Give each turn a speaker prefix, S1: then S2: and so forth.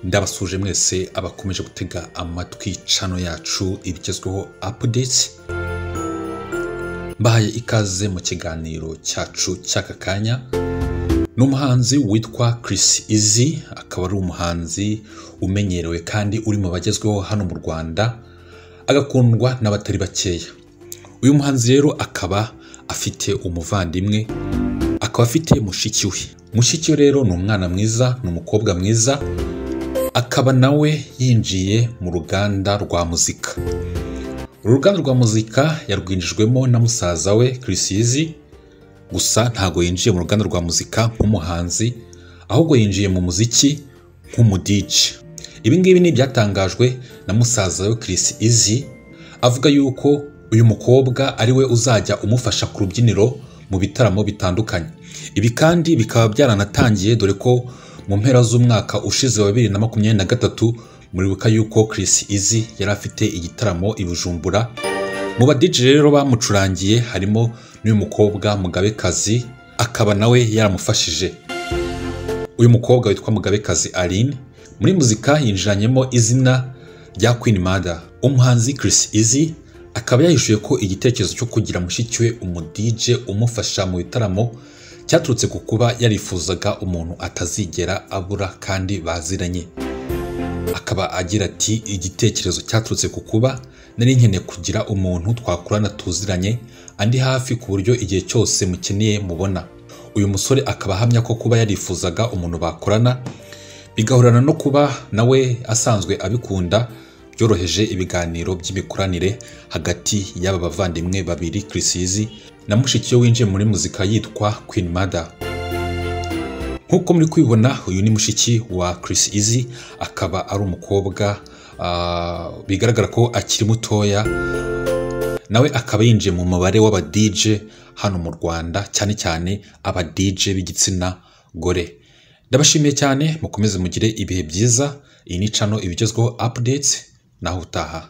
S1: ndabasuje mwese abakomeje gutega amatwi cano yacu ibigezweho apudeti mbahaye ikaze mu kiganiro cyacu cy'aka kanya ni umuhanzi witwa Chris Izzy akaba ari umuhanzi umenyerewe kandi uri mu bagezweho hano mu Rwanda agakundwa n'abatari bakeya uyu muhanzi rero akaba afite umuvandimwe akaba afite mushiki we mushiki we rero ni umwana mwiza ni umukobwa mwiza akaba nawe yinjiye mu ruganda rwa muzika uru ruganda rwa muzika yarwinjijwemo na musaza we Chris Izzy gusa ntabwo yinjiye mu ruganda rwa muzika nk'umuhanzi ahubwo yinjiye mu muziki nk'umudiji ibi ngibi ni ibyatangajwe na musaza we Chris Izzy avuga yuko uyu mukobwa ari we uzajya umufasha ku rubyiniro mu bitaramo bitandukanye ibi kandi bikaba byaranatangiye dore ko mu mpera z'umwaka ushize wa bibiri na makumyabiri na gatatu muribuka yuko Chris Izzy yari afite igitaramo i Bujumbura mu badije rero bamucurangiye harimo n'uyu mukobwa mugabekazi akaba nawe yaramufashije uyu mukobwa witwa mugabekazi aline muri muzika yinjiranyemo izina rya Queen Mada umuhanzi Chris Izzy akaba yahishuye ko igitekerezo cyo kugira mushiki we umudije umufasha mu bitaramo cyaturutse ku kuba yarifuzaga umuntu atazigera abura kandi baziranye akaba agira ati igitekerezo cyaturutse ku kuba nari nkeneye kugira umuntu twakorana tuziranye andi hafi ku buryo igihe cyose mukeneye mubona uyu musore akaba ahamya ko kuba yarifuzaga umuntu bakorana bigahurana no kuba nawe asanzwe abikunda byoroheje ibiganiro by'imikoranire hagati y'aba bavandimwe babiri kirisizi na mushiki we winjiye muri muzika yitwa Queen Mada nk'uko muri kwibona uyu ni mushiki wa Chris Izzy akaba ari umukobwa bigaragara ko akiri mutoya nawe akaba yinjiye mu mubare w'abadije hano mu rwanda cyane cyane abadije b'igitsina gore ndabashimiye cyane mukomeze mugire ibihe byiza iyi ni cano ibigezweho apudeti naho utaha